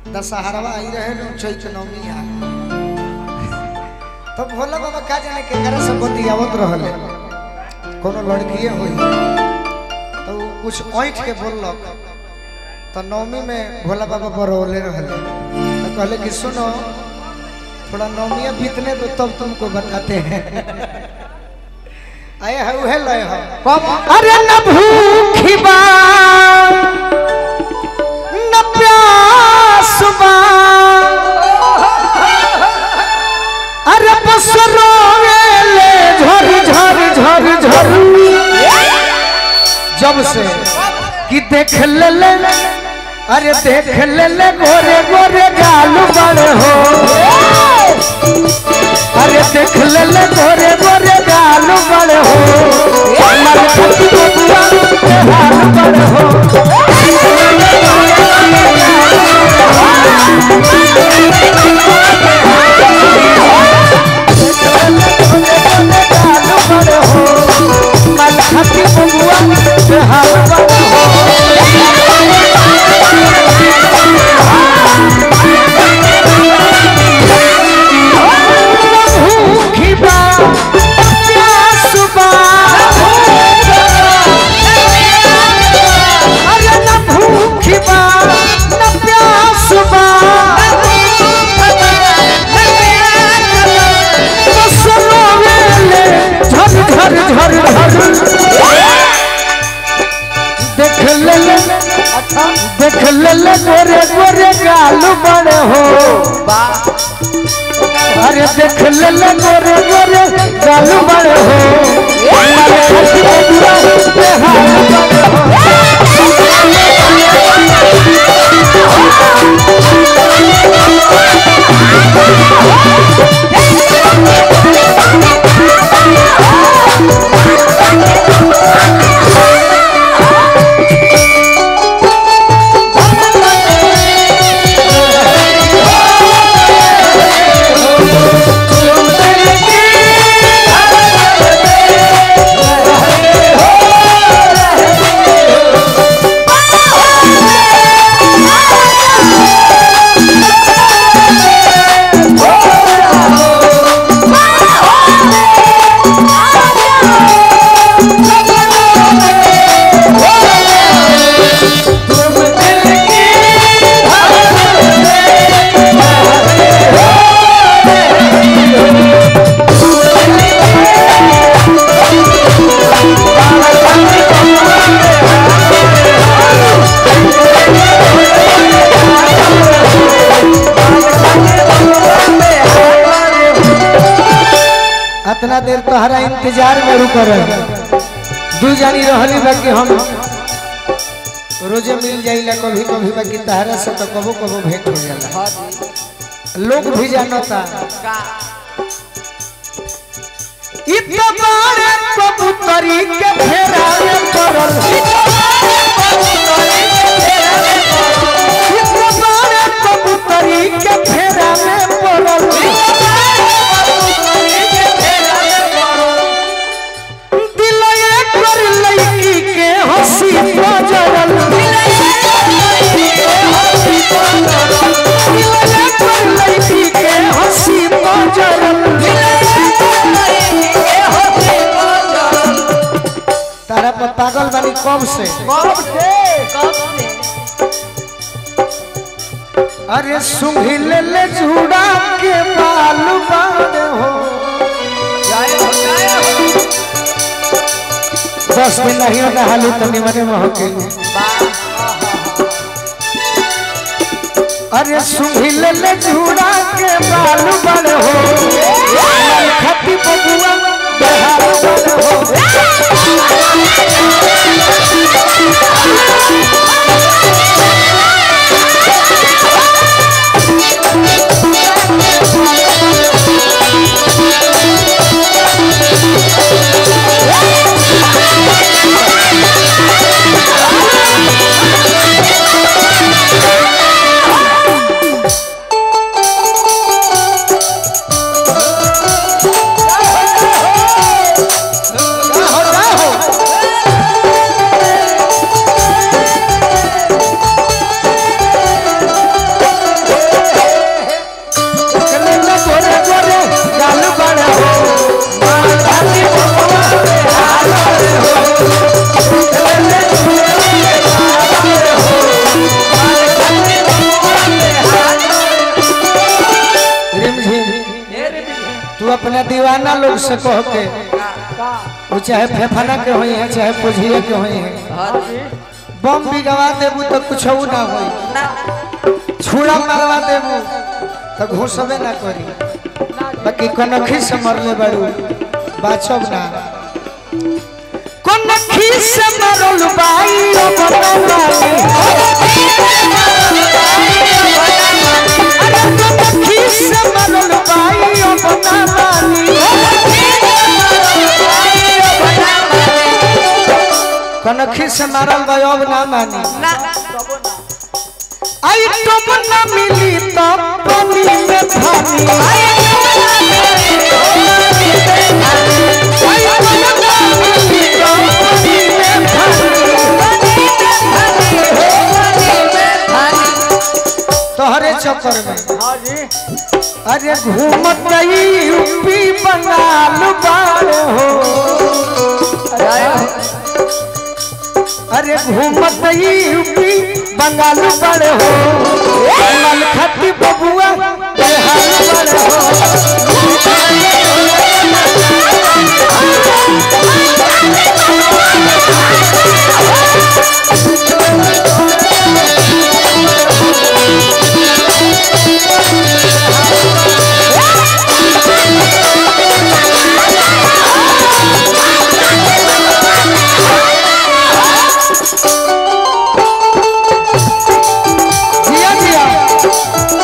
दशहरवा आई रहे नु चैत नवमी आ तो भोला बाबा का जाने के करे से बतियावत रहले कोनो लड़कीए होई तो उ कुछ ऐठ के बोललक तो नवमी में भोला बाबा बरौले रहले तो कहले कि सुनो थोड़ा नवमिया बीतने दो तब तुमको बताते हैं आए है उहे लय है अरे न भूखी बा न प्यास बा अरे बस रोवेले झर झर झर झर जब से कि देख ले ले अरे देख ले ले गोरे गोरे गालू बड़े हो अरे देख ले ले गोरे गोरे गालू बड़े हो मर खती बबुआ के हाल बड़े हो गालू बड़े हो मर खती बबुआ के हाल बड़े हो भूखी बा प्यास बा अरे न भूखी बा न प्यास बा बस रोवेले झर झर झर झर देख ले ले देख ले ले गोरे गोरे गालू बड़े हो अरे देख ले ले गोरे गोरे गालू बड़े हो हमारे खसी बबुआ के हाल बड़े हो अतना देर तोहरा इंतजार में रुक रहे दू जानी रहली बा कि हम रोजे मिल जाइला कभी कभी बाकी तहरा से तो कबो कबो भेंट हो जाला लोग भी जानता इतबार कबूतरी के फेरा में पड़ल इतबार कबूतरी के फेरा में पड़ल दिल एक कर लड़की के हंसी बजरल दिल एक कर लड़की के हंसी बजरल तारा पर पागल बानी कब से अरे सुंघी ले ले झूड़ा के बाल बांध हो दस दिन नहीं होगा हालू तो निमने में हो के अरे सुंघी ले ले झूड़ा के बाल बड़ हो खती बबुआ बेहाल बड़ हो जाहो, जाहो। तू अपना दीवाना लोग से कह के वो चाहे फेफाना के होई है चाहे पुझिए के होई है हाँ जी बम भी गवा देबू तो कुछ ना होई ना छुड़ा मारवा देबू तो घुसबे ना करी बाकी कनखी से मरले बाड़ू बाचब ना कनखी से मरल बाई ओ बनवाली अरे कनखी से मरल बाई ओ बनवाली कनखी से मारल बा अब ना मानी ना आई टब ना मिली तो पानी में पानी आई टब ना मिली तो पानी में पानी तोहरे चक्कर में हाँ जी अरे घूमत यूपी बंगाल बार हो अरे घूमत यूपी बंगाल बार हो मल खती बबुआ बिहार बार हो जिया जिया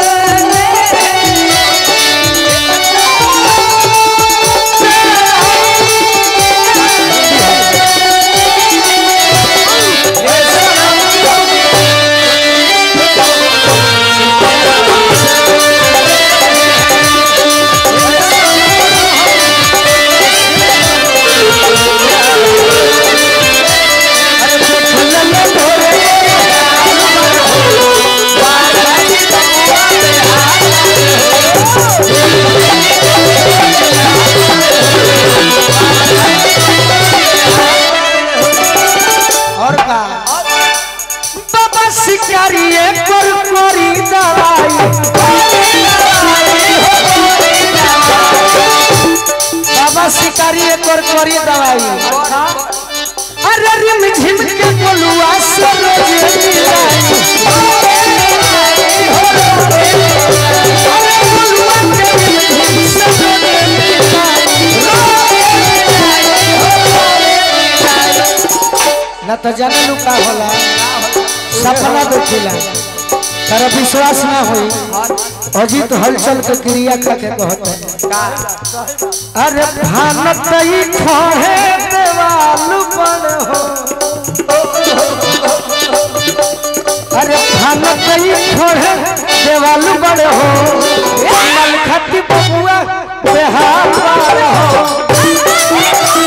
और का बाबा शिकारी पर कोरी दवाई बाबा शिकारी पर कोरी दवाई अरे रिम झिम के बोलुआ सरोज मिलाई अरे बोलुआ के रिम झिम सरोज ना तो जाने लू का होला सपना देखिला तारा विश्वास ना होई अजीत हलचल के क्रिया खा के कहत अरे भानत ई खहे देवाल पर हो अरे भानत ई खहे देवाल पर हो मल खती बबुआ बेहाल पर हो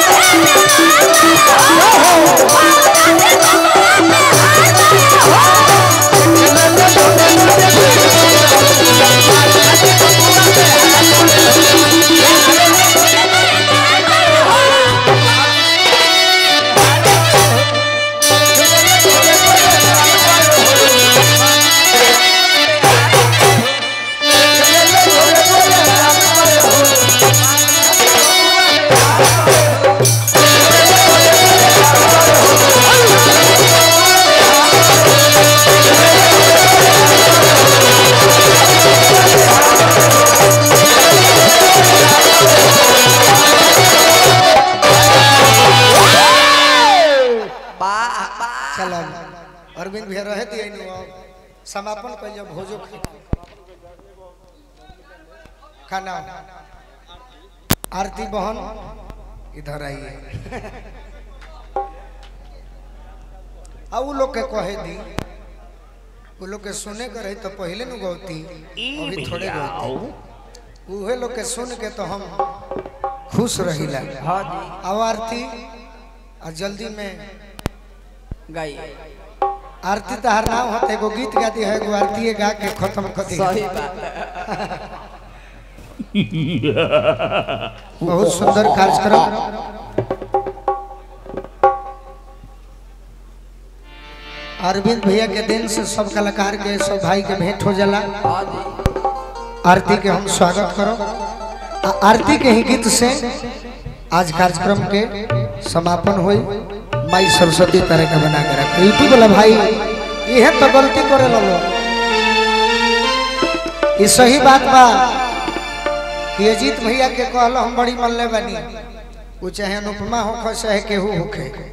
बा बा चलो अरविंद भैया रहे दिए नु अब समापन कर जब भोजो खा खाना आरती बहन इधर आइए अब उ लोग के कहे दी उ लोग के सुने के रही तो पहले नु गौती अभी थोड़े गौती उहे लोग के सुन के तो हम खुश रहिला हाँ जी अब आरती और जल्दी में गाई आरती तो हर नाम होते एगो गीत गाती है एगो आरती गा के खत्म कर दी सही बात है बहुत सुंदर कार्यक्रम अरविंद भैया के दिन से सब कलाकार के सब भाई के भेंट हो जाला हाँ जी आरती के हम स्वागत करो आ- आरती के ही गीत से आज कार्यक्रम के समापन हुई माई सरस्वती तरह का बना के रख यूट्यूब वाला भाई यह तो गलती करे लो ये सही बात बा कि अजीत भैया के कहलो हम बड़ी मन ले बनी वो चाहे अनुपमा होखे चाहे केहू होखे